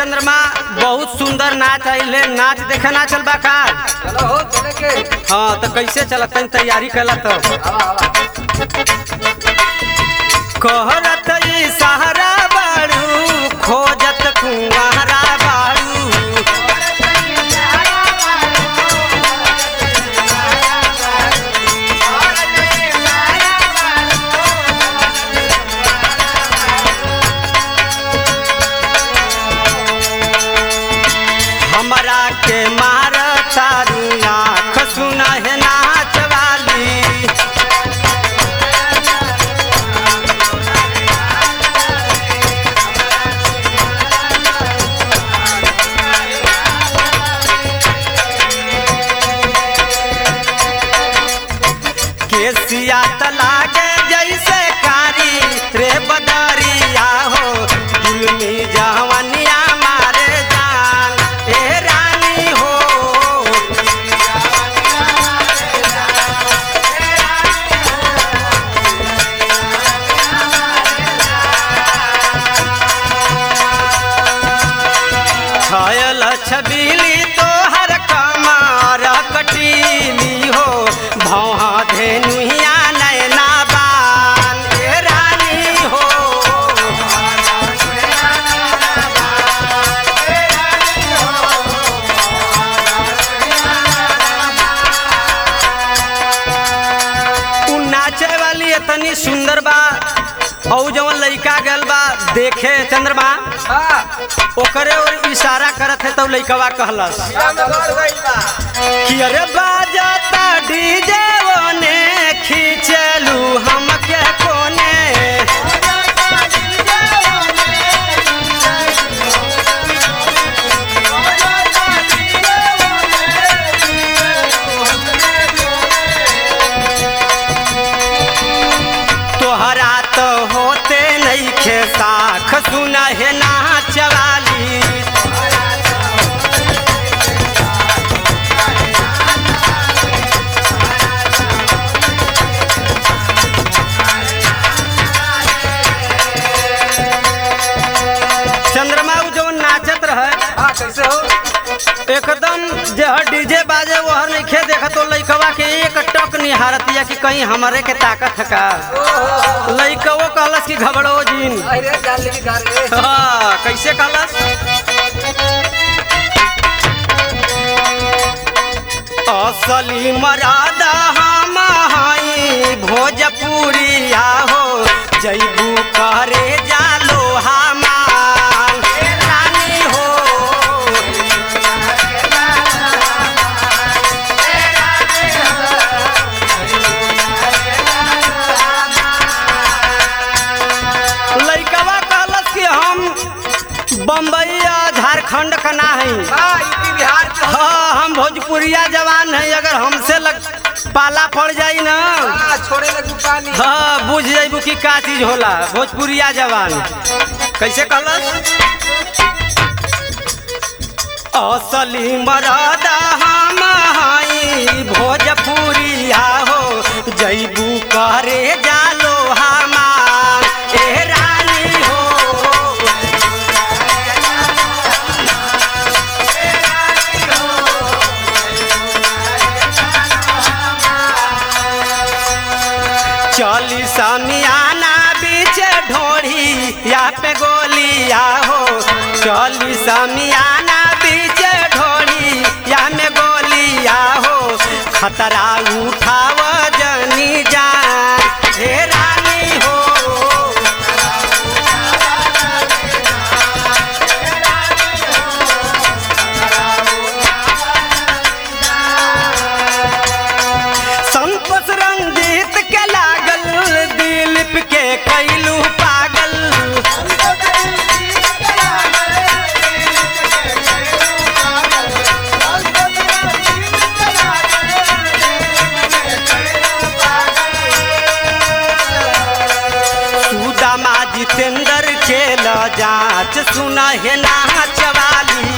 चंद्रमा बहुत सुंदर नाच आइले नाच देखे ना चल बा का चलो हो चले के हाँ तो कैसे चलत तनी तैयारी कला तो आवा आवा कहरत ई सहारा बाड़ू खोजत कुंवारा बाड़ू हमरा के मार तारू आँख सुना है नाच वाली केसिया तलागे जैसे कारी रे बदरिया हो दुलमी जवनिया मारे जान ए रानी हो छयल छबीली तोहर कमर कटीली हो भौहा धेनुहिया नैना बान ए रानी हो उ नाचे वाली इतनी सुंदर बा और जवन लइका गल बा देखे चंद्रमा हां ओकरे और इशारा करत है तो लइकवा कहलस नगर गइल बा कि अरे बाजता डीजे ओने खींचलू हमके कोने तोहरा तो होते नहीं खे साख सुना है नाच वाली चंद्रमा उ जवन नाचत रहे हां कैसे हो एकदम जे हर डीजे बाजे वो हर नहीं खे देखा तो लइकवा के एक टक निहारतिया कि कहीं हमरे के ताकत है का ओहो लइकवो कहलस कि घबड़ो जीन अरे जान लेके घर रे हाँ, कैसे कहलस असली मरादा हम हई भोजपुरिया हो जैबू करे जालो हमान रानी हो लइकवा कहलस कि हम बम्बई या झारखंड का ना हई हां यूपी बिहार के हाँ हम भोजपुरिया जवान हैं अगर हमसे लग पाला पड़ जाई ना हां छोड़े लगू पानी हाँ बुझ जाइबू कि का चीज होला भोजपुरिया जवान कैसे कहलस असली मरादा हम हई भोजपुरिया हो जैबू करे जालो हमार ए रानी हो चली समियाना बीच ढोढ़ी या पे गोलिया हो चली समियाना बीच ढोढ़ी या में गोलिया हो खतरा उठाव जनी जान हे रानी हो संतोष रंजीत के लागल दिलीप के कैलू पागल सुदामा जितेंद्र के ल जांच सुना है नाच वाली